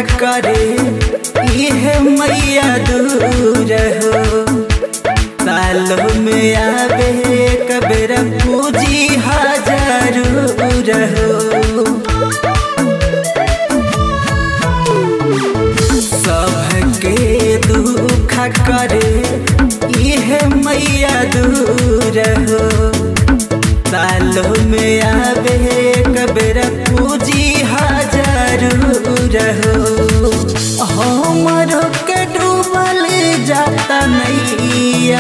करे इहे मैया दूर हो सालों में आवे कबेर पूजी हजारूर हो सबके दुख करे इहे मैया दूर हो सालों में आवे कबेर पूजी हजारूर हो हमरो के डूबल जाता नैया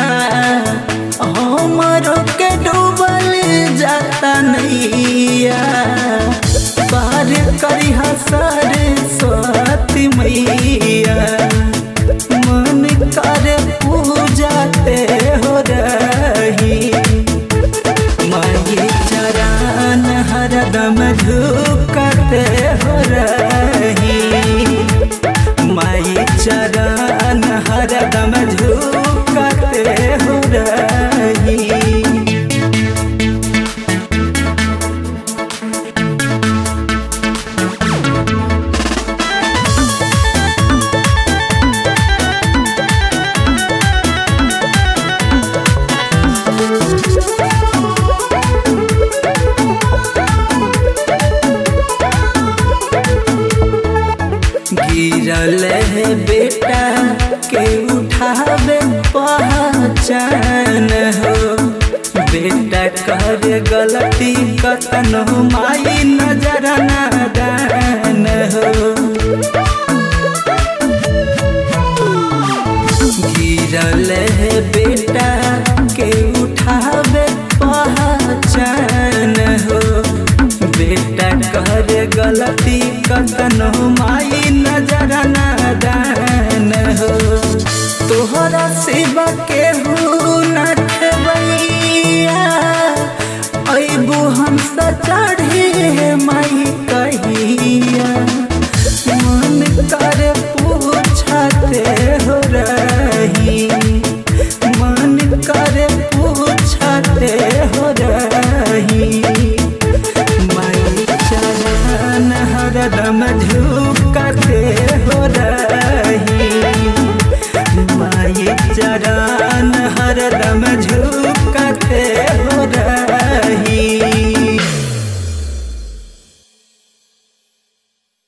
हमरो के डूबल जाता नैया पार करी हसर स्वाति मैया मन कर पूजाते हो रही माई चरण हरदम झुकते हो रही माई चरण हरदम झुकते हो रही गिरल है बेटा के उठावे पहचान हो बेटा कर गलती कतन माई नजर नादान हो गिरल है बेटा के उठावे पहचान हो बेटा कर गलती कतन माई नजर नादान हो तोहरा सिवा के न खेबैया अबू हम चढ़े माई कहिया मन कर पूछते हो रही मन कर पूछते हो रही माई चरण हरदम झुकते हो रही माई चरण हरदम झुकते हो रही